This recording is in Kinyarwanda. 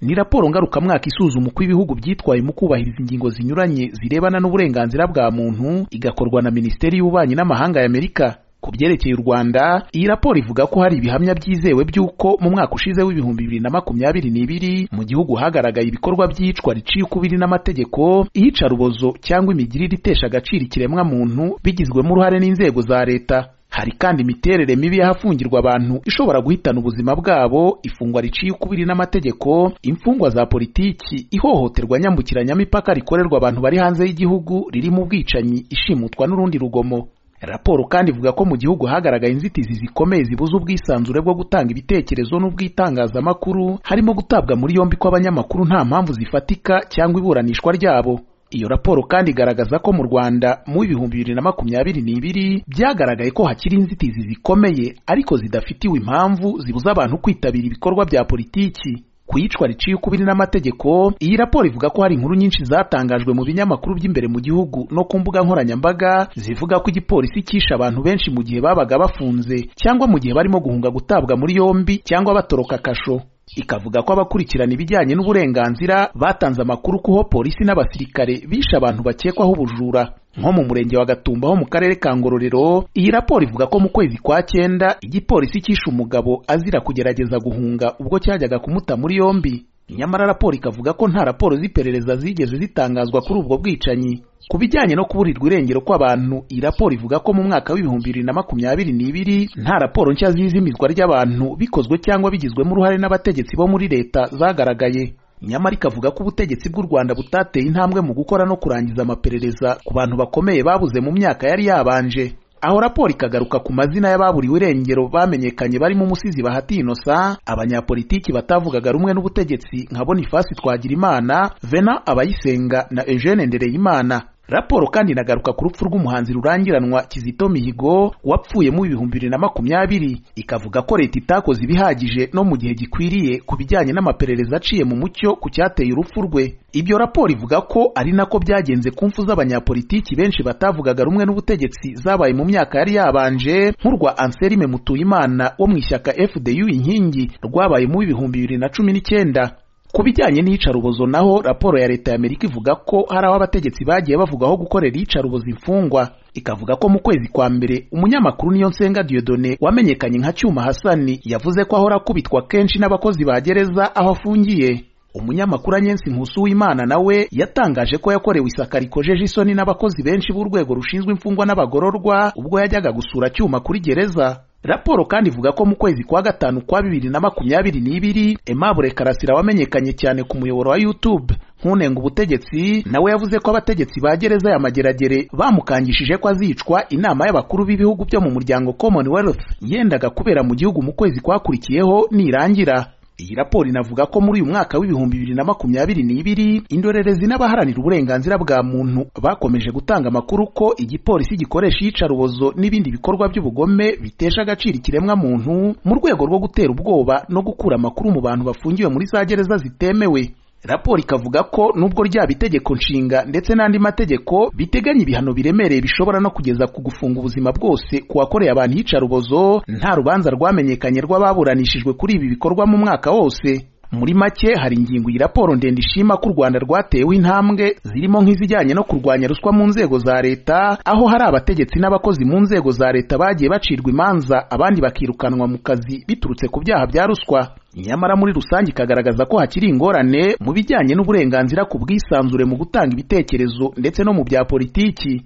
ni raporo ngarukamwaka isuzuma uko ibihugu byitwaye mu kubahiriza ingingo zinyuranye zirebana n'uburenganzira bwa muntu igakorwa na minisiteri y'ububanyi n'amahanga ya amerika ku byerekeye u rwanda iyi raporo ivuga ko hari ibihamya byizewe by'uko mu mwaka ushize w'ibihumbi bibiri na makumyabiri n'ibiri mu gihugu hagaragaye ibikorwa by'iyicwa riciye ukubiri n'amategeko iyica rubozo cyangwa imigirire itesha agaciro ikiremwamuntu bigizwemo uruhare n'inzego za leta hari kandi imiterere mibi y'ahafungirwa abantu ishobora guhitana ubuzima bwabo ifungwa riciye ukubiri n'amategeko imfungwa za politiki ihohoterwa nyambukiranyamipaka rikorerwa abantu bari hanze y'igihugu ririmo ubwicanyi ishimutwa n'urundi rugomo raporo kandi ivuga ko mu gihugu hagaragaye inzitizi zikomeye zibuza ubwisanzure bwo gutanga ibitekerezo n'ubw'itangazamakuru harimo gutabwa muri yombi kw'abanyamakuru nta mpamvu zifatika cyangwa iburanishwa ryabo iyo raporo kandi igaragaza ko mu rwanda mu ibihumbi bibiri na makumyabiri n'ibiri byagaragaye ko hakiri inzitizi zikomeye ariko zidafitiwe impamvu zibuza abantu kwitabira ibikorwa bya politiki ku iyicwa riciye ukubiri n'amategeko iyi raporo ivuga ko hari inkuru nyinshi zatangajwe mu binyamakuru by'imbere mu gihugu no ku mbuga nkoranyambaga zivuga ko igipolisi cyishe abantu benshi mu gihe babaga bafunze cyangwa mu gihe barimo guhunga gutabwa muri yombi cyangwa batoroka kasho ikavuga ko abakurikirana ibijyanye n'uburenganzira batanze amakuru ko polisi n'abasirikare bishe abantu bakekwaho ubujura nko mu murenge wa Gatumba ho mu karere ka Ngororero iyi raporo ivuga ko mu kwezi kwa cyenda igipolisi cyishe umugabo azira kugerageza guhunga ubwo cyajyaga kumuta muri yombi nyamara raporo ikavuga ko nta raporo z'iperereza zigeze zitangazwa kuri ubwo bwicanyi ku bijyanye no kuburirwa irengero kw'abantu iyi raporo ivuga ko mu mwaka w'ibihumbi bibiri na makumyabiri n'ibiri nta raporo nshya z'izimizwa ry'abantu bikozwe cyangwa bigizwemo uruhare n'abategetsi bo muri leta zagaragaye nyamara ikavuga ko ubutegetsi bw'u rwanda butateye intambwe mu gukora no kurangiza amaperereza ku bantu bakomeye babuze mu myaka yari yabanje aho raporo ikagaruka ku mazina y'ababuriwe irengero bamenyekanye barimo umusizi bahati inosa abanyapolitiki batavugaga rumwe n'ubutegetsi nka bonifasi twagirimana vena abayisenga na eugene ndereyimana raporo kandi inagaruka ku rupfu rw'umuhanzi rurangiranwa kizito mihigo wapfuye mu ibihumbi bibiri na makumyabiri ikavuga ko leta itakoze ibihagije no mu gihe gikwiriye ku bijyanye n'amaperereza aciye mu mucyo ku cyateye urupfu rwe ibyo raporo ivuga ko ari nako byagenze ku mfu z'abanyapolitiki benshi batavugaga rumwe n'ubutegetsi zabaye mu myaka yari yabanje nk'urwa anselme mutuyimana wo mu ishyaka fdu inkingi rwabaye mu ibihumbi bibiri na cumi n'icyenda ku bijyanye n'iyicarubozo naho raporo ya leta y'amerika ivuga ko hari aho abategetsi bagiye bavugaho gukorera iyicarubozo imfungwa ikavuga ko mu kwezi kwa mbere umunyamakuru niyo nsenga diodone wamenyekanye nka cyuma hasani yavuze ko ahora akubitwa kenshi n'abakozi ba gereza aho afungiye umunyamakuru anyensi nkusu w'imana nawe yatangaje ko yakorewe isaka rikojeje isoni n'abakozi benshi b'urwego rushinzwe imfungwa n'abagororwa ubwo yajyaga gusura cyuma kuri gereza raporo kandi ivuga ko mu kwezi kwa gatanu kwa bibiri na makumyabiri n'ibiri Aimable Karasira wamenyekanye cyane ku muyoboro wa YouTube nkunenga ubutegetsi nawe yavuze ko abategetsi ba gereza ya Mageragere bamukangishije ko azicwa inama y'abakuru b'ibihugu byo mu muryango Commonwealth yendaga kubera mu gihugu mu kwezi kwakurikiyeho nirangira iyi raporo inavuga ko muri uyu mwaka w'ibihumbi bibiri na makumyabiri n'ibiri indorerezi n'abaharanira uburenganzira bwa muntu bakomeje gutanga amakuru ko igipolisi gikoresha iyicarubozo n'ibindi bikorwa by'ubugome bitesha agaciro ikiremwamuntu mu rwego rwo gutera ubwoba no gukura amakuru mu bantu bafungiwe muri za gereza zitemewe raporo ikavuga ko nubwo ryaba itegeko nshinga ndetse n'andi mategeko biteganya ibihano biremereye bishobora no kugeza ku gufunga ubuzima bwose ku wakoreye abantu iyicarubozo nta rubanza rwamenyekanye rw'ababuranishijwe kuri ibi bikorwa mu mwaka wose muri make hari ingingo iyi raporo ndende ishima ko u rwanda rwatewe intambwe zirimo nk'izijyanye no kurwanya ruswa mu nzego za leta aho hari abategetsi n'abakozi mu nzego za leta bagiye bacirwa imanza abandi bakirukanwa mu kazi biturutse ku byaha bya ruswa nyamara muri rusange ikagaragaza ko hakiri ingorane mu bijyanye n'uburenganzira ku bwisanzure mu gutanga ibitekerezo ndetse no mu bya politiki